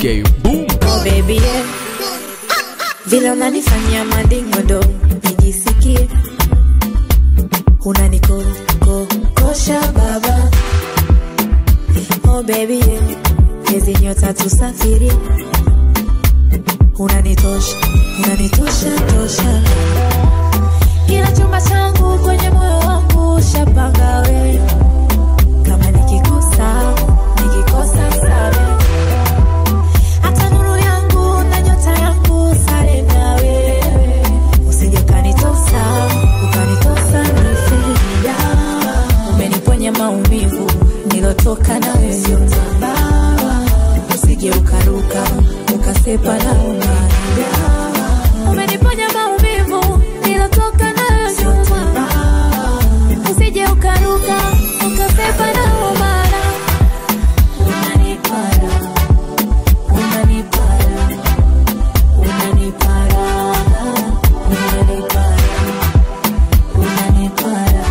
38k boom Oh baby yeah. Vile unanifanyia madingodo nijisikie unanikokosha baba Oh baby yeah. Hizi nyota tusafiri unanitosha unanitosha tosha kila chumba changu kwenye moyo wangu shapanga we kama nikikosa nikikosa sare hata nuru yangu na nyota yangu sare na wewe usije ukanitosa ukanitosa nifida umeniponya maumivu nilotoka na wewe sio mabawa usije ukaruka ukasepa na umaya umeniponya maumivu nilotoka na wewe sio mabawa usije ukaruka ukasepa na umaya unanipara unanipara unanipara unanipara unanipara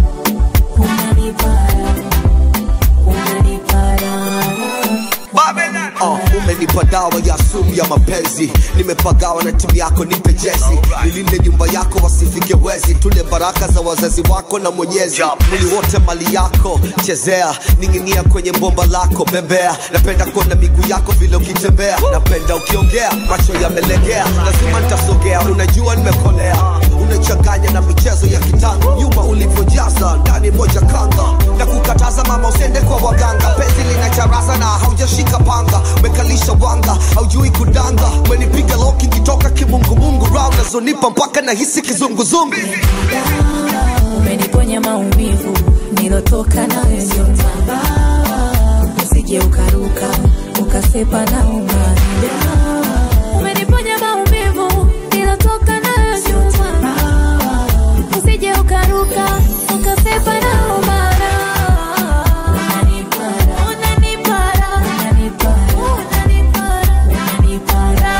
unanipara unanipara Uh, umenipa dawa ya sumu ya mapenzi nimepagawa na timu yako nipe jesi nilinde nyumba yako wasifike wezi tule baraka za wazazi wako na mwenyezi mwili wote mali yako chezea ning'inia kwenye bomba lako bembea napenda kuona miguu yako vile ukitembea napenda ukiongea macho yamelegea lazima nitasogea unajua nimekolea unachanganya na michezo ya kitango nyuma ulivyojaza ndani moja kanga na kukataza mama usende kwa waganga penzi lina charaza na haujashika panga umekalisha wanga haujui kudanga umenipiga loki kitoka kimungumungu round nazonipa mpaka nahisi kizunguzungu umeniponya maumivu nilotoka nawe sio mabawa usije ukaruka ukasepa na umaya umeniponya maumivu nilotoka nawe sio mabawa usije ukaruka ukasepa na umaya unanipara unanipara unanipara unanipara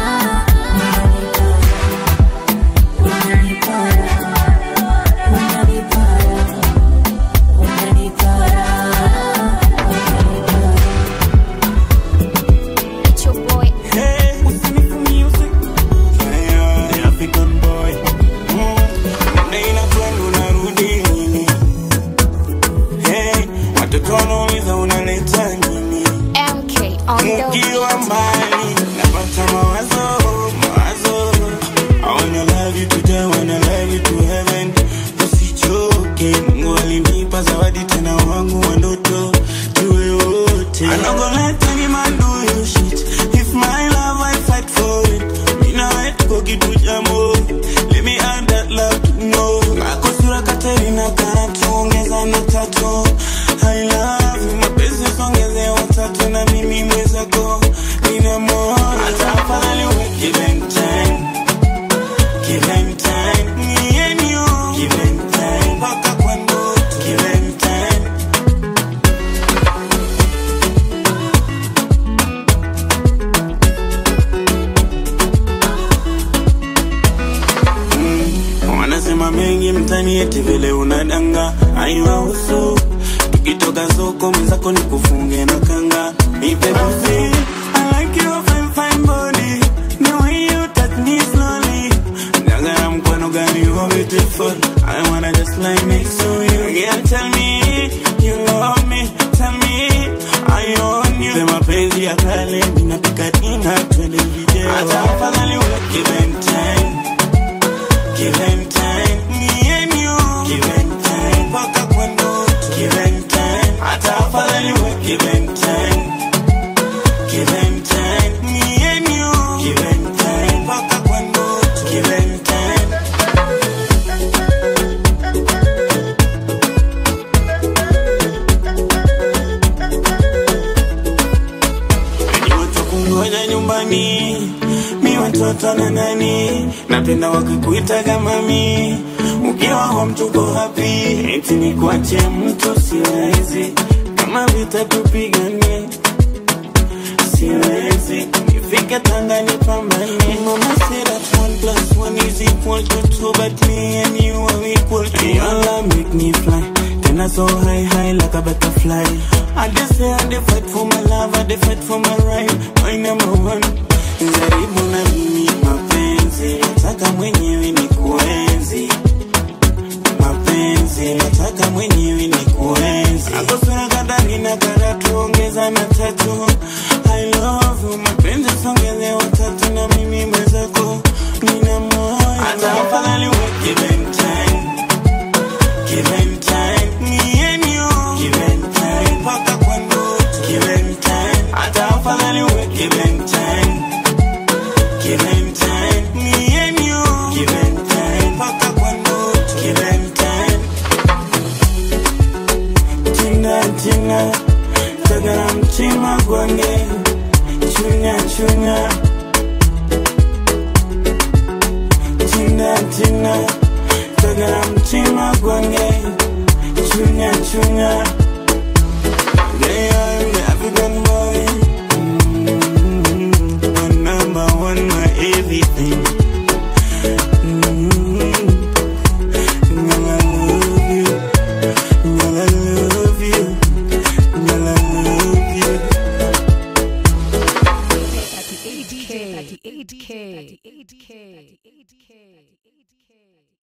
unanipara It's your boy. Hey, usinifu music. Yeah, the African boy. Mm. Nina kwenda unarudi lini? Hey, watoto wanauliza unaleta nini? MK on the Ukiwa mbali, napata mawazo, mawazo. I wanna love you today, wanna love you to heaven. Usichoke, Mungu alinipa zawadi tena wangu wa ndoto. Tuwe wote. I'm not gonna let any man do you shit. If my love, I fight for it. Mina wetu kwa kitu cha mo. Let me add that love to know. Kako sura Katerina Karatu, ongeza na tatu. I love you, mapenzi songeze watatu na mimi mwezako. Nina moyo. Hata afadhali uwe give and time. Give and time. Me and you. Give and time. Mpaka kwa ndoto. Give and time. wanasema mengi mtani eti vile unadanga aiwahusu tukitoka soko mwenzako ni kufunge na kanga nipe busi I like your fine fine body the way you touch me slowly dangara mkwano gani you beautiful I wanna just lie next to you girl tell me you love me tell me I own you sema penzi ya kale ninapika dina twende video hata afadhali uwe give and time Give and time, me and you. Give and time, mpaka kwa ndoto. Give and time, hata afadhali we. Give and time, give and time, me and you. Give and time, mpaka kwa ndoto. Give and time. Wenye watu kungoja nyumbani mi watoto na nani napenda wakikuita kama mi ukiwa home tuko happy eti ni kuache mtu siwezi kama vita tupigane siwezi nifike tanga nipambane mama said that one plus one is equal to two but me and you are equal to your love make me fly tena so high high like a butterfly I just say I dey fight for my love, I dey fight for my right, my number one. Jaribu na mimi mapenzi, nataka mwenyewe ni kuenzi. Mapenzi, nataka mwenyewe ni kuenzi. Akosea kadari na karatu, ongeza na tatu. I love you, mapenzi songeze watatu na mimi mwenzako. Nina moyo. Hata afadhali we give and time. Give and time. Me and you. Give and time. Mpaka kwa ndoto. Give and time. Hata afadhali we give and time. Give and time. Me and you. Give and time. Mpaka kwa ndoto. Give and time. Tina, tina. Tagara mtima gwange. Chunya, chunya. Tina, tina. Tagara mtima gwange. Chunya, chunya. Yeah, I'm the African boy. Mm, My number one, my everything. Mm, girl, I love you. Girl, I love you. Girl, I love you. 38K. 38K. 38K.